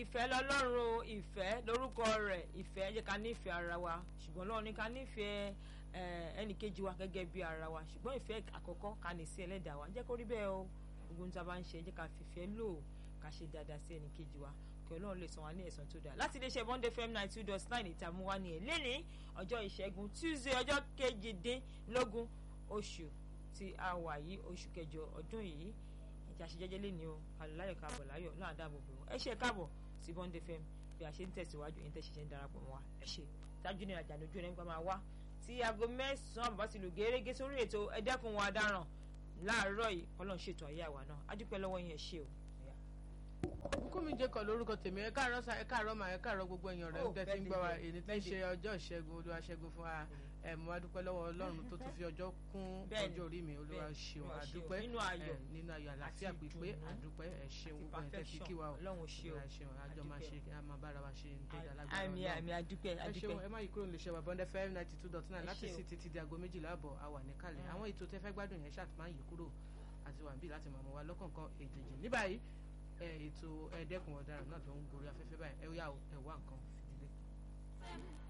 ìfẹ́ lọ́lọ́run o ìfẹ́ lórúkọ rẹ̀ ìfẹ́ jẹ́ ká nífẹ̀ẹ́ ara wa ṣùgbọ́n lọ́run ní ká nífẹ̀ẹ́ ẹnì kejì wa gẹ́gẹ́ bí ara wa ṣùgbọ́n ìfẹ́ àkọ́kọ́ ká ní sí ẹlẹ́dàá wa jẹ́ kó rí bẹ́ẹ̀ o gbogbo ohun tí a bá ń ṣe jẹ́ ká fìfẹ́ lò ká ṣe dáadáa sí ẹnì kejì wa kí ọlọ́run lè san wa ní ẹ̀san tó dáa láti iléeṣẹ́ bọ́ndé fm nine two dot nine ìtààmú wa ní ẹ̀lẹ́ni ọjọ́ ìṣẹ́gun tuesday ọjọ́ kejìdínlógún oṣù tí a wà yìí oṣù kẹjọ ọdún yìí ìjà ṣe jẹ́jẹ́ lé ní o àlùláyọ̀ káàbọ̀ láyọ̀ náà dáàbò bò ẹ ṣe káàbọ̀ sí bọ́ndé fm bí a ṣe ń tẹ̀síwájú ẹ̀yin tẹ̀síṣẹ́ ń darapọ̀ mọ́ wa ẹ ṣe tájú ní ìrajà lójú ẹ̀ nípa máa wá tí aago mẹ́sàn-án bàbá ti lù gẹ́rẹ́gẹ́ sórí ètò ẹ̀dẹ́kun wa dáràn láàárọ̀ yìí kọ́lọ́n ṣètò ayé àwa náà adúpẹ́ lọ́wọ́ yẹn ṣe o. Bùkúnmi Jẹ́kọ̀ lórúkọ tèmi ẹ káàárọ̀ sa ẹ káàárọ̀ mà ẹ káàárọ̀ gbogbo èèyàn rẹ̀ ń tẹ́tí ń gbọ́ wa èyí tí ń ṣe ọjọ́ ìṣẹ́gun olúwa ṣẹ́gun fún wa ẹ mo wá dúpẹ́ lọ́wọ́ Ọlọ́run tó tún fi ọjọ́ kún ọjọ́ orí mi olúwa ṣeun àdúpẹ́ nínú ayọ̀ nínú ayọ̀ àlàáfíà pípé àdúpẹ́ ẹ ṣeun gbogbo ẹ̀ tẹ́tí kí wa Ọlọ́run ṣe o ṣeun àjọ máa ṣe a máa bára wa ṣe tó dá lágbára àmì àmì àdúpẹ́ ẹ àdúpẹ́ ṣeun ẹ má yí kúrò nílé iṣẹ́ wa Bond FM ninety two dot nine Ẹ láti ṣé o. sí títí di aago méjìlá àbọ̀ a wà níkàlẹ̀ àwọn ètò tẹ́fẹ́ gbádùn yẹn ṣáà ti máa ń yí kúrò àti wà níbí láti máa mọ wa lọ́kọ̀ọ̀kan èjèèjì ní báyìí ẹ, ètò ẹ̀ẹ́dẹ́kun ọ̀daràn náà tó ń gorí afẹ́fẹ́ báyìí ẹ yá o ẹ wá nǹkan fìdílé.